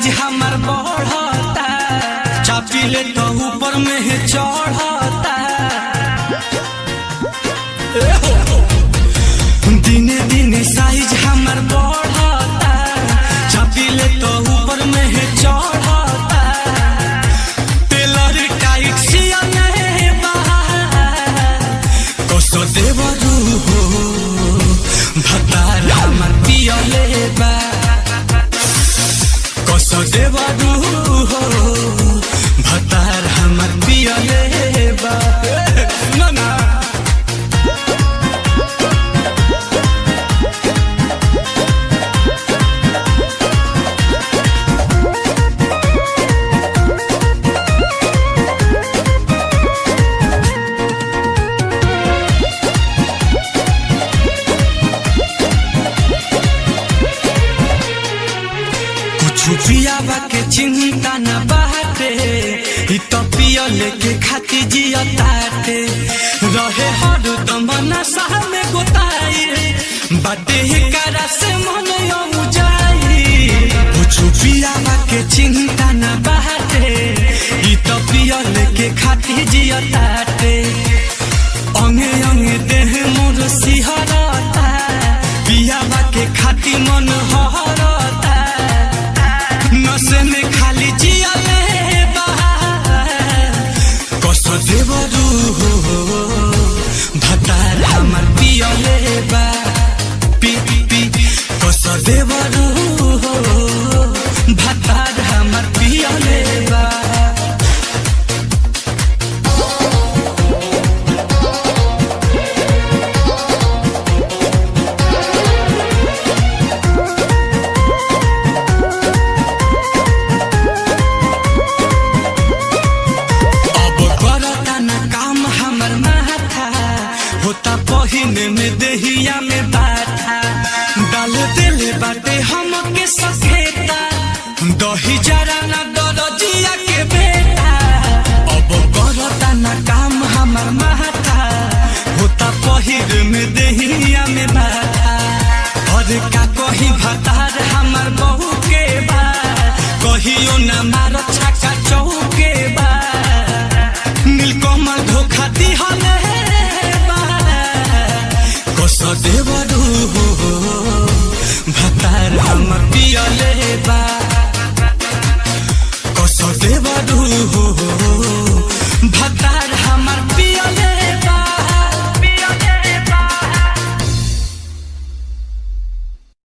Size हमार बढ़ता चापिले तो ऊपर में है चढ़ता ए हो। दिने दिने साइज हमार बढ़ता चापिले तो ऊपर में है चढ़ता टेलर टाइट सियने बा कसो देवरू हो भतार हमर पियले बा कसो देवरू हो भतार हमर पियले बा ना ना कुछ पियावा के चिंता न बाटे इ तो पिया लेके खाती जिया ताटे रहे हर दम नशा में गोताई बाटे ही करा से मन यऊ जाई कुछ पियावा के चिंता न बाटे इ तो पिया लेके खाती जिया ताटे अंगे अंगे देह मोर सिहरता पियावा के खाती मन हरता नशे में खाली जियले बा कस देवरू हो भतार हमर पियले बा पी पी कस देवरू हो भतार हमर पियले बा अब करता न काम हमर माथा होता पहिने में देहिया में बाथा डाल दिले बाटे हमके सखेता दही जरा न दरजिया के बेटा अब करता न काम हमर माथा होता पहिर में देहिया में बाथा और का कही भतार हमर बहू के बा कहियो न मार छक्का चौके बा नीलकमल धोखा दिहले बा कस देवरू हो भतार हमर पियले बा कस देवरू हो